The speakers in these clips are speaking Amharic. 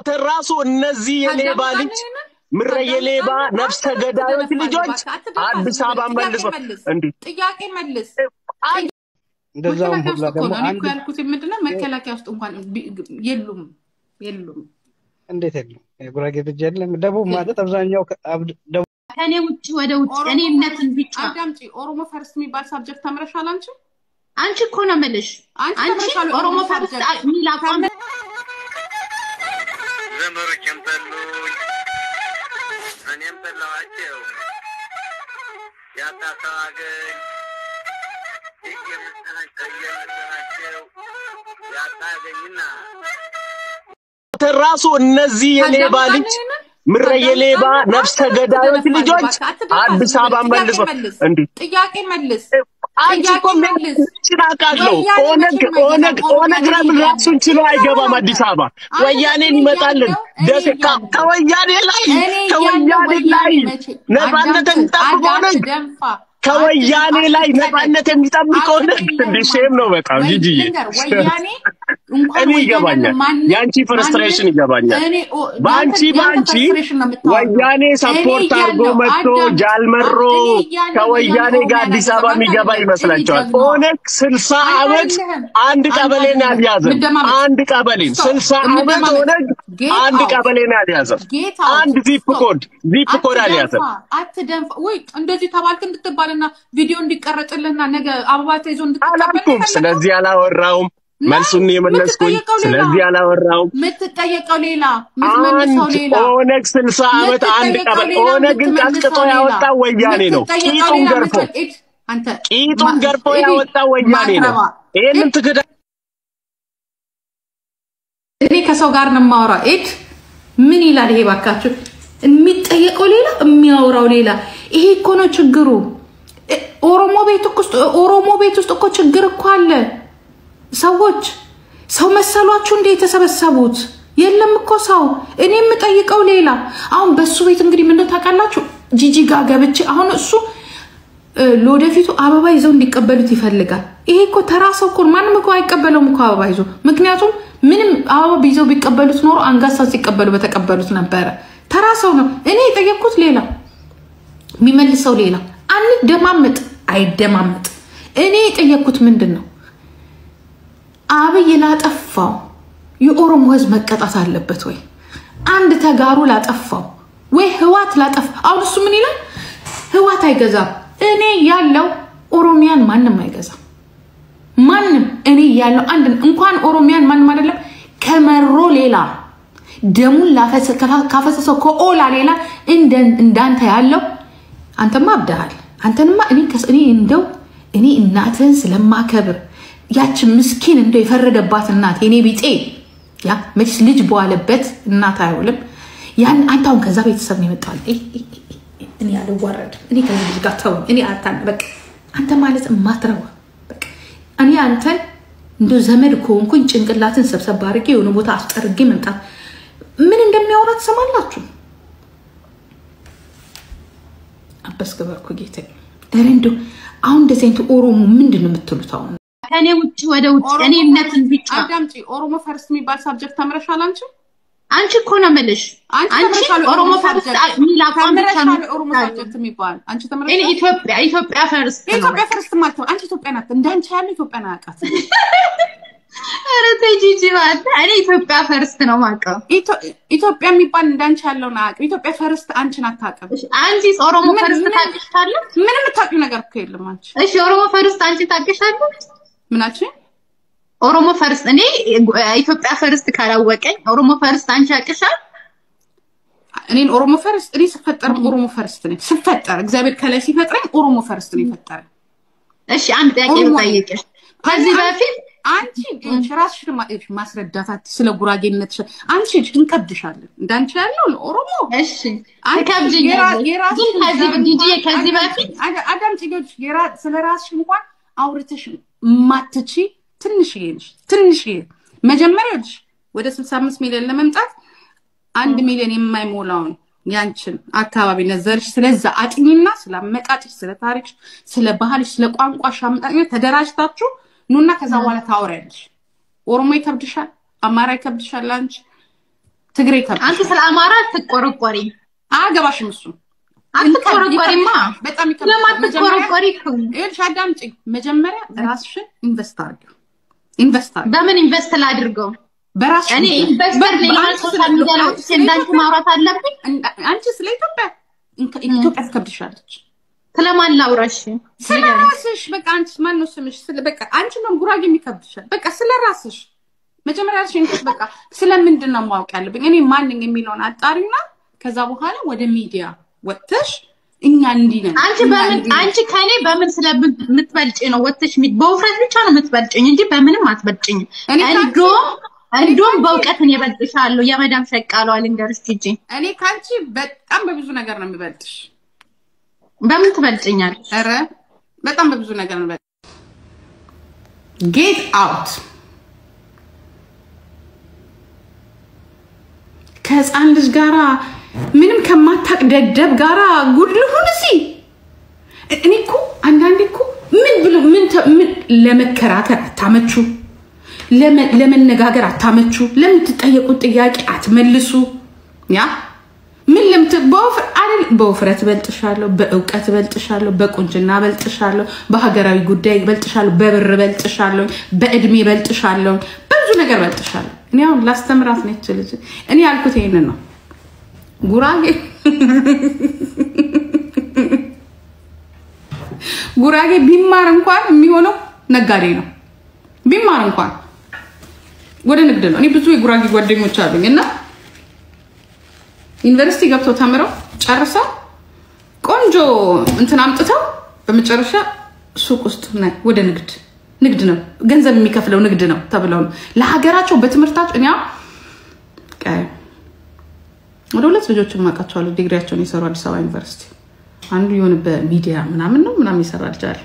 ራሱ እነዚህ የሌባ ልጅ ምረ የሌባ ነፍሰ ገዳዮች ልጆች አዲስ አበባ መልሶ እንዲህ ጥያቄ መልስ። እንደዛውም መከላከያ ሁላ ውስጥ እኮ ደግሞ ነው። እኔ አንድ እኮ ያልኩት ምንድነው መከላከያ ውስጥ እንኳን ቢ- የሉም የሉም። እንዴት የለም የጉራጌ ልጅ የለም። ደቡብ ማለት አብዛኛው ከ- አብ- ደቡብ ከኔ ውጭ ወደ ውጭ እኔ እምነትን ብቻ አዳምጪ። ኦሮሞ ፈርስት የሚባል ሳብጀክት ተምረሻል አንቺ? አንቺ እኮ ነው የምልሽ። አንቺ አንቺ ተምረሻል ኦሮሞ ኦሮሞ ፈርስት ሳብጀክት የሚል አቋም ዘመዶቼም ጠሉኝ፣ እኔም ጠላኋቸው። ያጣ ሰው አገኝ እየመሰላቸው ያጣ አገኝና ራሱ እነዚህ የሌባ ልጅ ምረ የሌባ ነፍሰ ገዳዮች ልጆች አዲስ አበባ መልሶ እንዲህ ጥያቄ መልስ። አንቺ እኮ ጥያቄ መልስ። ምን አውቃለሁ። ወያኔ ኦነግ መቼም ኦነግ አይገባም። ኦነግ ለምን ራሱን ችሎ አይገባም አዲስ አበባ? አንተ ወያኔን እኔ ይመጣልን እያለሁ- ደስ እኔ ከ- እያለሁ- ከወያኔ ላይ እኔ እያለሁ ከወያኔ ላይ ወያኔ መቼ ነፃነት አዳምጥ፣ የሚጠብቅ አዳምጥ፣ ኦነግ ደንፋ ከወያኔ አትል- ላይ አትቀለድ። ነፃነት የሚጠብቅ ኦነግ አትቀለድ እንደ ሼም ነው በጣም ወይ- ጂጂዬ። ልንገር፣ ወያኔ እንኳን እኔ ወያኔን ይገባኛል። ማንም- የአንቺ ፍርስትሬሽን ማንም- ይገባኛል። እኔ ኦ- በአንቺ ያንተ- ያንተ በአንቺ frustration ነው የምታወራው። ወያኔ ሰፖርት እኔ አድርጎ እያለሁ መጥቶ አዳምጥ፣ ጃልመሮ እኔ እያለሁ ከወያኔ ወያኔ ጋር አዲስ አበባ ኦሮሚያን የሚገባ ያዘጋል። ይመስላቸዋል። እኔ ጀግናዋ። ኦነግ ስልሳ አንተ ዓመት አይደለህም። አንድ አንተ ቀበሌን አይደለህም። አልያዘም። ምደማመጥ። አንድ ቀበሌን Stop. ስልሳ ዓመት ምደማመጥ። ኦነግ Get አንድ out. ቀበሌን አልያዘም። Get out. አንድ ዚፕ Stop. ኮድ ዚፕ ኮድ አልያዘም። አትደንፋ አትደንፋ። ወይ እንደዚህ ተባልክ እንድትባልና ቪዲዮ እንዲቀረጽልህና ነገ አበባ ተይዞ እንድትቀበል አላልኩም። ነው ስለዚህ አላወራውም። መልሱን የመለስኩኝ የምትጠየቀው ሌላ። ስለዚህ አላወራውም። የምትጠየቀው ሌላ፣ የምትመልሰው አንድ ሌላ። ኦነግ ስልሳ ዓመት አንድ የምትጠየቀው ቀበሌ ሌላ፣ ኦነግን የምትመልሰው ቀጥቅጦ ሌላ። ያወጣው ወያኔ ነው። የምትጠየቀው ቂጡን ሌላ፣ ገርፎ የምትጠ- ኤድ፣ አንተ ቂጡን ማ- ገርፎ ኤድ፣ ያወጣው ወያኔ ነው። ማትረባ። ይህንን ትክዳ እኔ ከሰው ጋር ነው የማወራው። ኤድ ምን ይላል ይሄ? ባካችሁ የሚጠየቀው ሌላ የሚያወራው ሌላ። ይሄ እኮ ነው ችግሩ። እ- ኦሮሞ ቤት ውስጥ ኦሮሞ ቤት ውስጥ እኮ ችግር እኮ አለ። ሰዎች ሰው መሰሏችሁ እንደ የተሰበሰቡት የለም እኮ ሰው። እኔ የምጠይቀው ሌላ። አሁን በሱ ቤት እንግዲህ ምንድን ታውቃላችሁ? ጂጂ ጋር ገብቼ አሁን እሱ እ፣ ለወደፊቱ አበባ ይዘው እንዲቀበሉት ይፈልጋል። ይሄ እኮ ተራ ሰው እኮ ነው። ማንም እኮ አይቀበለውም እኮ አበባ ይዞ። ምክንያቱም ምንም አበባ ይዘው ቢቀበሉት ኖሮ አንጋሳን ሲቀበሉ በተቀበሉት ነበረ። ተራ ሰው ነው። እኔ የጠየቅኩት ሌላ፣ የሚመልሰው ሌላ። አንደማምጥ፣ አይደማምጥ። እኔ የጠየቅኩት ምንድን ነው? አብይ ላጠፋው የኦሮሞ ህዝብ መቀጣት አለበት ወይ? አንድ ተጋሩ ላጠፋው ወይ ህዋት ላጠፋ አሁን እሱ ምን ይላል? ህዋት አይገዛም። እኔ ያለው ኦሮሚያን ማንም አይገዛም። ማንም እኔ ያለው አንድ እንኳን ኦሮሚያን ማንም አይደለም ከመሮ ሌላ ደሙን ላፈሰ- ካፈሰሰው ከኦላ ሌላ እንደ- እንዳንተ ያለው አንተማ አብደሃል። አንተንማ እኔ ከስ- እኔ እንደው እኔ እናትህን ስለማከብር ያች ምስኪን እንደው የፈረደባት እናት የኔ ቢጤ ያ መቼስ ልጅ በዋለበት እናት አይውልም። ያን አንተ አሁን ከዛ ቤተሰብ ነው የመጣው። እ- እ- እ- እኔ አልዋረድም። እኔ ከዚህ ልጅ ጋር ተው። እኔ አታን በቃ አንተ ማለት ማትረባ በቃ እኔ አንተን እንደ ዘመድ ከሆንኩኝ ጭንቅላትን ሰብሰብ አድርጌ የሆነ ቦታ አስጠርጌ መምጣት ምን እንደሚያወራ ትሰማላችሁ። አበስ ገበርኩ ጌታ ረ እንደው አሁን እንደዚህ አይነት ኦሮሞ ምንድን ነው የምትሉት? አሁን ከኔ ውጭ ወደ ውጭ እኔ እምነትን ብቻ አዳምጪ። ኦሮሞ ፈርስት የሚባል ሳብጀክት ተምረሻል አንቺ? አንቺ እኮ ነው የምልሽ። አንቺ አንቺ ተምረሻል ኦሮሞ ፈርስት ሳብጀክት? የሚል አቋም ብቻ ነው ተምረሻል ኦሮሞ ሳብጀክት የሚባል አንቺ እኔ ተምረሻል? ኢትዮጵያ ኢትዮጵያ ፈርስት ነው። የኢትዮጵያ ፈርስት ማለት ነው። አንቺ ኢትዮጵያ ናት። እንዳንቺ ያለ ኢትዮጵያን አያውቃትም። ኧረ ተይ ጂጂ ማለት እኔ ኢትዮጵያ ፈርስት ነው የማውቀው። ኢትዮ- ኢትዮጵያ የሚባል እንዳንቺ ያለውን አያውቅም። ኢትዮጵያ ፈርስት አንቺን አታውቅም። አንቺ ኦሮሞ ምን- ፈርስት ምን- ታውቂሻለሽ? ምንም የምታውቂው ነገር እኮ የለም አንቺ። እሺ ኦሮሞ ፈርስት አንቺ ታውቂሻለሽ? ምናችን ኦሮሞ ፈርስት እኔ ኢትዮጵያ ፈርስት ካላወቀኝ ኦሮሞ ፈርስት አንቺ ያውቅሻል? እኔን ኦሮሞ ፈርስት እኔ ስፈጠር ኦሮሞ ፈርስት ነኝ። ስፈጠር እግዚአብሔር ከላይ ሲፈጥረኝ ኦሮሞ ፈርስት ነው የፈጠረኝ። እሺ አንድ ጥያቄ ኦሮሞ ልጠይቅሽ። ከዚህ አንቺ- በፊት አንቺ ይኸውልሽ ራስሽን ማ- ይኸውልሽ ማስረዳታት ስለ ጉራጌነት አንቺ እንከብድሻለን። እንዳንቺ ያለው ለኦሮሞ እሺ ትከብጂኛለሽ። ግን ከዚህ ጂጂ ከዚህ በፊት አዳምጪ። ይኸውልሽ የራ- ስለ ራስሽ እንኳን አውርተሽ ማትቺ ትንሽዬ ነሽ። ትንሽዬ መጀመሪያ ይኸውልሽ ወደ ስልሳ አምስት ሚሊዮን ለመምጣት አንድ ሚሊዮን የማይሞላውን ያንችን አካባቢ ነዘርሽ ስለዛ አጥኚና ስለ አመጣጭሽ፣ ስለ ታሪክሽ፣ ስለ ባህልሽ፣ ስለ ቋንቋሽ አመጣጭ ተደራጅታችሁ ኑና ከዛ በኋላ ታወሪያለሽ። ኦሮሞ ይከብድሻል፣ አማራ ይከብድሻል፣ አንቺ ትግሬ ይከብድሻል። አንቺ ስለ አማራ አትቆረቆሪ አያገባሽም እሱ አትቆረቆሪማ በጣም ይከብድሻል። መጀመሪያ ለማትቆረቆሪ እኮ ይኸውልሽ አዳምጪኝ። መጀመሪያ ራስሽን ኢንቨስት አድርጊው። ኢንቨስት አድርጊው በምን ኢንቨስት ላድርገው? በራስሽ እኔ ጉዳይ። ኢንቨስተር በ- ሌላ በአንቺ ሶሻል ስለ- ሚዲያ ላይ አንቺ ወጥቼ ስለ እንዳንቺ ኢትዮጵያ- ማውራት አለብኝ? እንደ- አንቺ ስለ ኢትዮጵያ እንከ- ኢትዮጵያ ትከብድሻለች። ስለማን ላውራሽ? ስለ ራስሽ በቃ አንቺ ማን ነው ስምሽ? ስለ በቃ አንቺ ነው ጉራጌ የሚከብድሻል። በቃ ስለ ራስሽ መጀመሪያ ራስሽ እንትን በቃ ስለምንድን ነው ማወቅ ያለብኝ እኔ ማን ነኝ የሚለውን አጣሪና ከዛ በኋላ ወደ ሚዲያ ወጥተሽ እኛ እንዲህ ነን አንቺ እኛ በምን እንዲህ ነን። አንቺ ከኔ በምን ስለምትበልጭ ነው ወጥተሽ ሚ- በውፍረት ብቻ ነው የምትበልጭኝ እንጂ በምንም አትበልጭኝም። እኔ ከአንቺ- እንዶም እኔ እንዶም ከአንቺ- በእውቀት እኔ እበልጥሻለሁ። የመዳም ሸቃሏ ልንገርሽ ሂጂ። እኔ ከአንቺ በጣም በብዙ ነገር ነው የሚበልጥሽ። በምን ትበልጭኛለሽ? ኧረ በጣም በብዙ ነገር ነው የሚበልጥሽ። ጌት አውት ከህፃን ልጅ ጋራ ምንም ከማታቅ ደደብ ጋራ ጉድ ልሁን እዚህ እኔ እኮ አንዳንዴ እኮ ምን ብሎ ምን ተ- ምን ለመከራከር አታመቹ፣ ለመ- ለመነጋገር አታመቹ፣ ለምትጠየቁት ጥያቄ አትመልሱ። ያ ምን ለምት በውፍር አይደል በውፍረት እበልጥሻለሁ፣ በእውቀት እበልጥሻለሁ፣ በቁንጅና እበልጥሻለሁ፣ በሀገራዊ ጉዳይ እበልጥሻለሁ፣ በብር እበልጥሻለሁ፣ በእድሜ እበልጥሻለሁ፣ በብዙ ነገር እበልጥሻለሁ። እኔ አሁን ላስተምራት ነች ልጅ እኔ ያልኩት ይሄንን ነው። ጉራጌ ጉራጌ ቢማር እንኳን የሚሆነው ነጋዴ ነው። ቢማር እንኳን ወደ ንግድ ነው። እኔ ብዙ የጉራጌ ጓደኞች አሉኝ እና ዩኒቨርሲቲ ገብተው ተምረው ጨርሰው ቆንጆ እንትን አምጥተው በመጨረሻ ሱቅ ውስጥ ነ- ወደ ንግድ ንግድ ነው ገንዘብ የሚከፍለው ንግድ ነው ተብለው ነው ለሀገራቸው በትምህርታቸው እኛ ወደ ሁለት ልጆች ማውቃቸዋለሁ ዲግሪያቸውን የሰሩ አዲስ አበባ ዩኒቨርሲቲ አንዱ የሆነ በሚዲያ ምናምን ነው ምናምን ይሰራ ልጅ አለ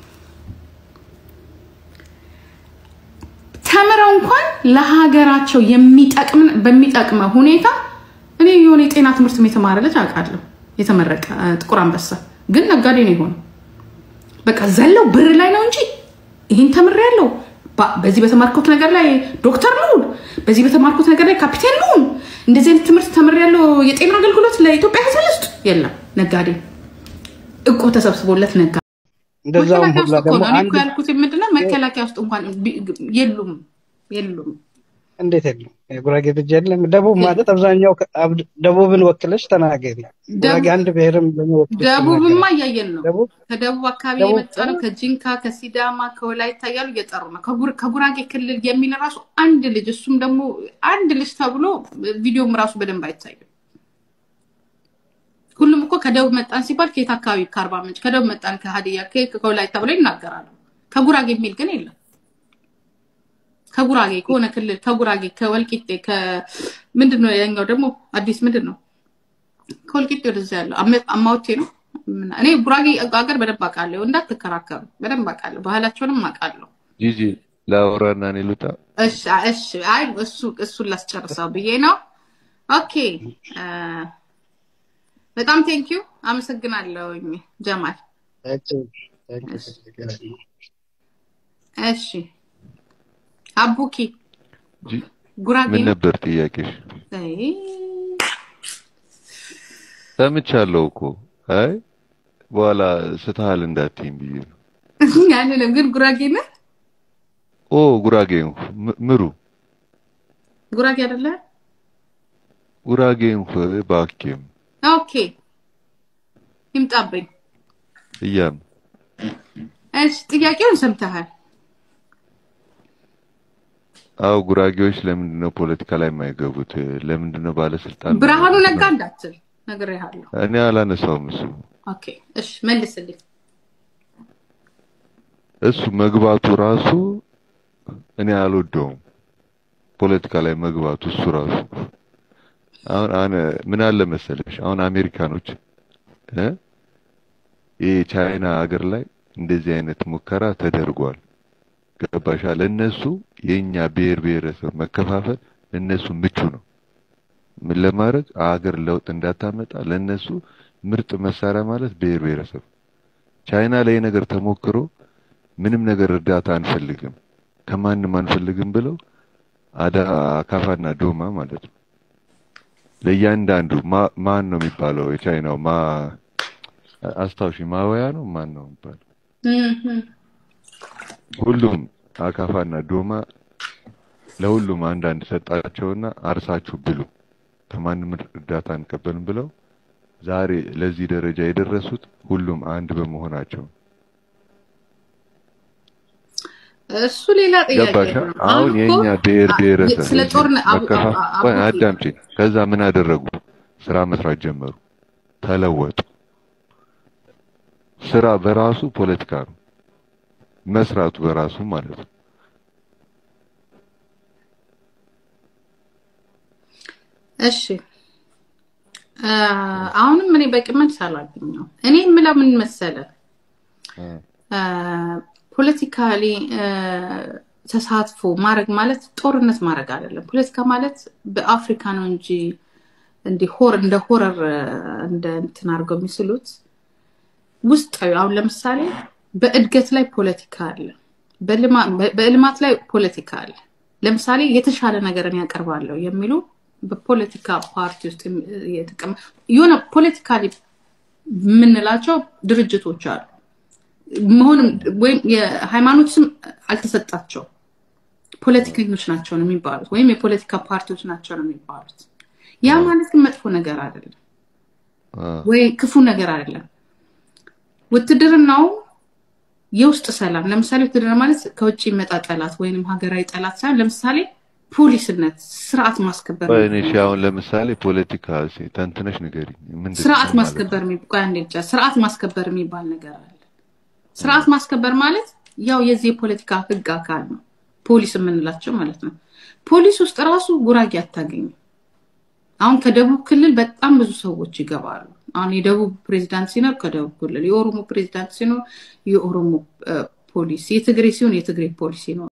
ተምረው እንኳን ለሀገራቸው የሚጠቅም በሚጠቅመ ሁኔታ እኔ የሆነ የጤና ትምህርት የተማረ ልጅ አውቃለሁ የተመረቀ እ፣ ጥቁር አንበሳ ግን ነጋዴ ነው የሆነው በቃ ዘለው ብር ላይ ነው እንጂ ይህን ተምሬያለሁ ባ- በዚህ በተማርኩት ነገር ላይ ዶክተር ልሁን በዚህ በተማርኩት ነገር ላይ ካፒቴን ልሁን እንደዚህ አይነት ትምህርት ተምሬያለሁ የጤና አገልግሎት ለኢትዮጵያ ህዝብ ልስጥ የለም ነጋዴ እቁብ ተሰብስቦለት ነጋ እንደዛውም መከላከያ ሁላ ውስጥ እኮ ደግሞ ነው እኔ አንድ እኮ ያልኩት ምንድነው መከላከያ ውስጥ እንኳን ቢ- የሉም የሉም እንዴት የለም የጉራጌ ልጅ የለም። ደቡብ ማለት አብዛኛው ከ- አብ- ደቡብን ወክለሽ ተናገሪ። ጉራጌ አንድ ብሔርም ደግሞ ወክለሽ ደቡብማ ተናገሪ። እያየን ነው ደቡብ ከደቡብ አካባቢ ደቡብ የመጣ ነው ከጂንካ ከሲዳማ ከወላይታ እያሉ እየጠሩ ነው ከጉር- ከጉራጌ ክልል የሚል ራሱ አንድ ልጅ እሱም ደግሞ አንድ ልጅ ተብሎ ቪዲዮም ራሱ በደንብ አይታይም ሁሉም እኮ ከደቡብ መጣን ሲባል ከየት አካባቢ ከአርባ ምንጭ ከደቡብ መጣን ከሀዲያ ከየት ከወላይታ ብለው ይናገራሉ ከጉራጌ የሚል ግን የለም ከጉራጌ ከሆነ ክልል ከጉራጌ ከወልቂጤ ምንድን ነው ያኛው ደግሞ አዲስ ምንድን ነው ከወልቂጤ ወደዛ ያለው አመ- አማውቴ ነው ምና- እኔ ጉራጌ ሀገር በደንብ አውቃለሁ እንዳትከራከሩ በደንብ አውቃለሁ ባህላቸውንም አውቃለሁ ጂጂ ላውራና እኔ ልውጣ። እሺ እሺ አይ እሱ እሱን ላስጨርሰው ብዬ ነው ኦኬ አ፣ በጣም ቴንኪዩ አመሰግናለሁኝ ጀማል እሺ አቡኪ ጂ- ጉራጌ ምን ነው? ነበር ጥያቄሽ? አይ፣ ሰምቻለሁ እኮ አይ በኋላ ስትሃል እንዳትይኝ ብዬ ነው። ያንንም ግን ጉራጌ ነህ ኦ ጉራጌ ነው ም- ምሩ ጉራጌ አይደለ ጉራጌ እንኳ ባኬም ኦኬ ይምጣብኝ እያም እሺ ጥያቄውን ሰምተሃል አዎ ጉራጌዎች ለምንድን ነው ፖለቲካ ላይ የማይገቡት? ለምንድን ነው ባለስልጣን ብርሃኑ ነጋ እንዳትል ነግሬሃለሁ እኔ አላነሳውም። እሱ ኦኬ እሺ መልስልኝ እሱ መግባቱ ራሱ እኔ አልወደውም። ፖለቲካ ላይ መግባቱ እሱ ራሱ አሁን አነ ምን አለ መሰለሽ አሁን አሜሪካኖች እ ይህ ቻይና ሀገር ላይ እንደዚህ አይነት ሙከራ ተደርጓል። ገባሻ? ለእነሱ የኛ ብሔር ብሔረሰብ መከፋፈል ለእነሱ ምቹ ነው። ምን ለማድረግ አገር ለውጥ እንዳታመጣ ለእነሱ ምርጥ መሳሪያ ማለት ብሔር ብሔረሰብ። ቻይና ላይ ነገር ተሞክሮ ምንም ነገር እርዳታ አንፈልግም ከማንም አንፈልግም ብለው አዳ አካፋና ዶማ ማለት ነው ለእያንዳንዱ ማ- ማን ነው የሚባለው? የቻይናው ማ አስታውሺ ማወያ ነው ማን ነው የሚባለው? እም፣ ሁሉም አካፋና ዶማ ለሁሉም አንዳንድ ሰጣቸውና አርሳችሁ ብሉ፣ ከማንም እርዳታ አንቀበልም ብለው ዛሬ ለዚህ ደረጃ የደረሱት ሁሉም አንድ በመሆናቸው ነው። እሱ ሌላ ጥያቄ ገባሽ? ነው። አሁን እኮ የኛ ብሔር አ- ብሔረሰብ ስለ እዚህ ጦርነት አቡ- መከፋ አቡ- አቡ- ቆይ አዳምጪ። ከዛ ምን አደረጉ? ስራ መስራት ጀመሩ፣ ተለወጡ። ስራ በራሱ ፖለቲካ ነው፣ መስራቱ በራሱ ማለት ነው። እሺ አ፣ አሁንም እኔ በቂ መልስ አላገኘሁም። እኔ የምለው ምን መሰለ ፖለቲካሊ ተሳትፎ ማድረግ ማለት ጦርነት ማድረግ አይደለም። ፖለቲካ ማለት በአፍሪካ ነው እንጂ እንዲህ ሆር እንደ ሆረር እንደ እንትን አድርገው የሚስሉት ውስጣዊ አሁን ለምሳሌ በእድገት ላይ ፖለቲካ አለ፣ በልማ- በልማት ላይ ፖለቲካ አለ። ለምሳሌ የተሻለ ነገርን ያቀርባለሁ የሚሉ በፖለቲካ ፓርቲ ውስጥ የተቀመ የሆነ ፖለቲካሊ የምንላቸው ድርጅቶች አሉ። መሆንም ወይም የሃይማኖት ስም አልተሰጣቸው ፖለቲከኞች ናቸው ነው የሚባሉት፣ ወይም የፖለቲካ ፓርቲዎች ናቸው ነው የሚባሉት። ያ ማለት ግን መጥፎ ነገር አይደለም አ፣ ወይ ክፉ ነገር አይደለም። ውትድርናው የውስጥ ሰላም፣ ለምሳሌ ውትድርና ማለት ከውጭ ይመጣ ጠላት ወይንም ሀገራዊ ጠላት ሳይሆን ለምሳሌ ፖሊስነት፣ ስርዓት ማስከበር ቆይ እኔ እሺ፣ አሁን ለምሳሌ ፖለቲካ እስኪ ተንትነሽ ንገሪኝ። ምንድን ስርዓት ምን ማለት ማስከበር የሚባል ቆይ አንዴ ብቻ ስርዓት ማስከበር የሚባል ነገር አለ። ስርዓት ማስከበር ማለት ያው የዚህ የፖለቲካ ህግ አካል ነው፣ ፖሊስ የምንላቸው ማለት ነው። ፖሊስ ውስጥ ራሱ ጉራጌ አታገኝም። አሁን ከደቡብ ክልል በጣም ብዙ ሰዎች ይገባሉ። አሁን የደቡብ ፕሬዚዳንት ሲኖር ከደቡብ ክልል፣ የኦሮሞ ፕሬዚዳንት ሲኖር የኦሮሞ እ፣ ፖሊስ፣ የትግሬ ሲሆን የትግሬ ፖሊስ ይኖራል።